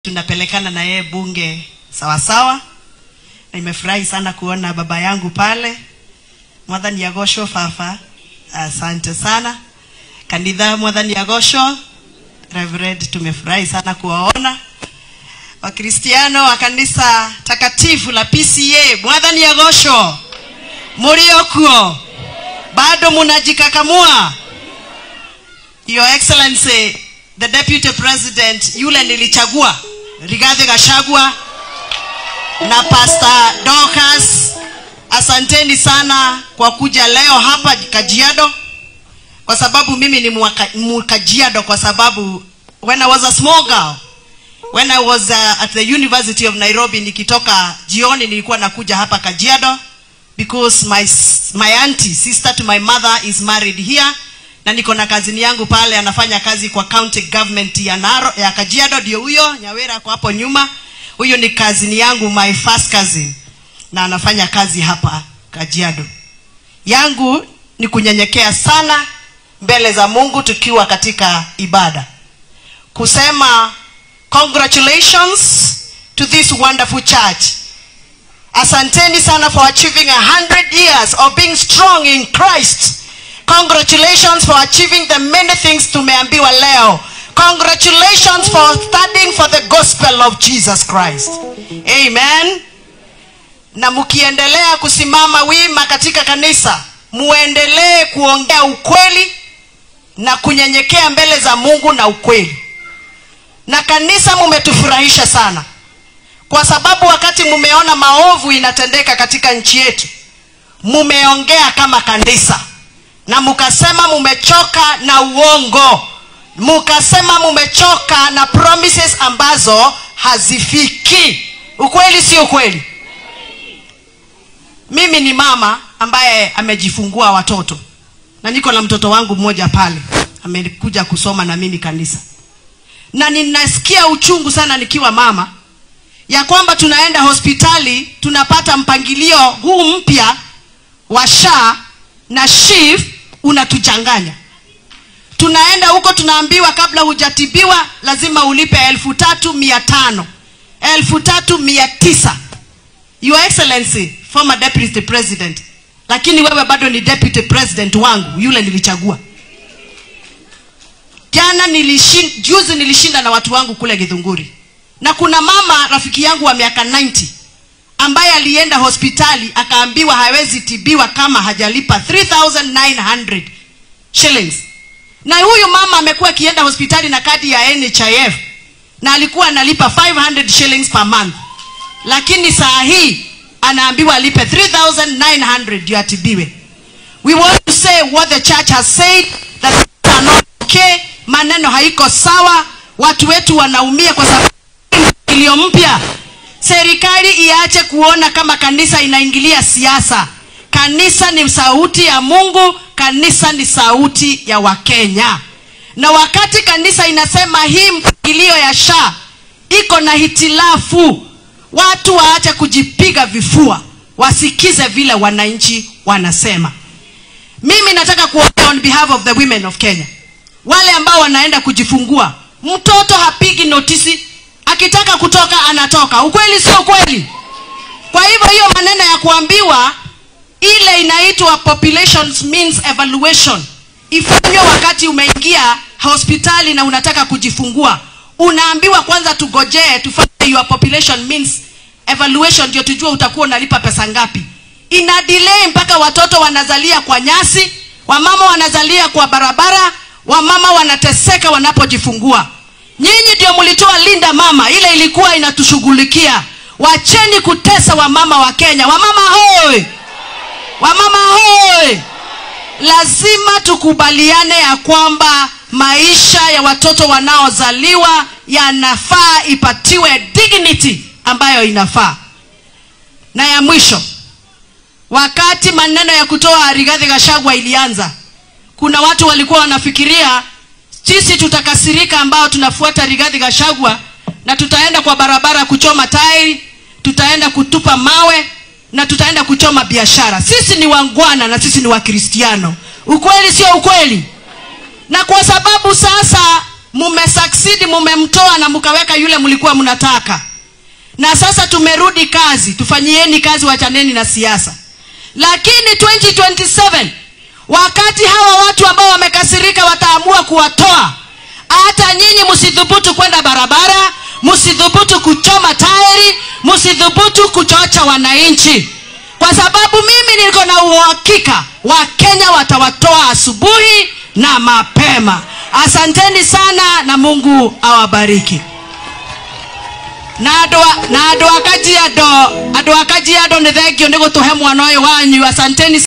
tunapelekana na yeye bunge sawasawa na nimefurahi sana kuona baba yangu pale mwathani yagosho fafa asante sana kanitha mwathani yagosho reverend tumefurahi sana kuwaona wakristiano wa kanisa takatifu la pca mwathani yagosho muriokuo bado munajikakamua your excellency the deputy president yule nilichagua rigathi gashagwa na pastor Dorcas asanteni sana kwa kuja leo hapa kajiado kwa sababu mimi ni mwaka- mkajiado kwa sababu when i was a small girl when i was uh, at the university of nairobi nikitoka jioni nilikuwa nakuja hapa kajiado because my, s- my auntie sister to my mother is married here na niko na kazini yangu pale anafanya kazi kwa county government ya, Naro, ya kajiado ndio huyo nyawera ako hapo nyuma huyo ni kazini yangu my first cousin na anafanya kazi hapa kajiado yangu ni kunyenyekea sana mbele za mungu tukiwa katika ibada kusema congratulations to this wonderful church asanteni sana for achieving a hundred years of being strong in christ congratulations for achieving the many things tumeambiwa leo congratulations for studying for the gospel of jesus christ amen na mkiendelea kusimama wima katika kanisa muendelee kuongea ukweli na kunyenyekea mbele za mungu na ukweli na kanisa mumetufurahisha sana kwa sababu wakati mumeona maovu inatendeka katika nchi yetu mumeongea kama kanisa na mukasema mumechoka na uongo mukasema mumechoka na promises ambazo hazifiki ukweli si ukweli mimi ni mama ambaye amejifungua watoto na niko na mtoto wangu mmoja pale amekuja kusoma na mimi kanisa na ninasikia uchungu sana nikiwa mama ya kwamba tunaenda hospitali tunapata mpangilio huu mpya wa sha na shif unatuchanganya tunaenda huko tunaambiwa kabla hujatibiwa lazima ulipe elfu tatu mia tano elfu tatu mia tisa your excellency former deputy president lakini wewe bado ni deputy president wangu yule nilichagua jana nilishin, juzi nilishinda na watu wangu kule githunguri na kuna mama rafiki yangu wa miaka 90 ambaye alienda hospitali akaambiwa hawezi tibiwa kama hajalipa 3900 shillings na huyu mama amekuwa akienda hospitali na kadi ya nhif na alikuwa analipa 500 shillings per month lakini saa hii anaambiwa alipe 3900 ndio atibiwe we want to say what the church has said that things are not okay maneno haiko sawa watu wetu wanaumia kwa sababu iliyo mpya serikali iache kuona kama kanisa inaingilia siasa kanisa ni sauti ya mungu kanisa ni sauti ya wakenya na wakati kanisa inasema hii mpangilio ya sha iko na hitilafu watu waache kujipiga vifua wasikize vile wananchi wanasema mimi nataka kuongea on behalf of the women of kenya wale ambao wanaenda kujifungua mtoto hapigi notisi akitaka kutoka anatoka ukweli sio ukweli kwa hivyo hiyo maneno ya kuambiwa ile inaitwa population means evaluation ifanywe wakati umeingia hospitali na unataka kujifungua unaambiwa kwanza tugojee tufanye your population means evaluation ndio tujue utakuwa unalipa pesa ngapi ina delay mpaka watoto wanazalia kwa nyasi wamama wanazalia kwa barabara wamama wanateseka wanapojifungua nyinyi ndio mlitoa linda mama ile ilikuwa inatushughulikia wacheni kutesa wamama wa kenya wamama hoi wamama hoi lazima tukubaliane ya kwamba maisha ya watoto wanaozaliwa yanafaa ipatiwe dignity ambayo inafaa na ya mwisho wakati maneno ya kutoa rigadhi gashagwa ilianza kuna watu walikuwa wanafikiria sisi tutakasirika ambao tunafuata rigadhi gashagwa na tutaenda kwa barabara kuchoma tairi tutaenda kutupa mawe na tutaenda kuchoma biashara sisi ni wangwana na sisi ni wakristiano ukweli sio ukweli na kwa sababu sasa mumesucceed mumemtoa na mkaweka yule mlikuwa mnataka na sasa tumerudi kazi tufanyieni kazi wachaneni na siasa lakini 2027 wakati hawa watu ambao wamekasirika wataamua kuwatoa hata nyinyi msidhubutu kwenda barabara msidhubutu kuchoma tairi msidhubutu kuchocha wananchi kwa sababu mimi niko na uhakika wakenya watawatoa asubuhi na mapema asanteni sana na mungu awabariki na andå a kajiado andå a kajiado nä thengio nä gå tå he mwana å yå wanyu asanteni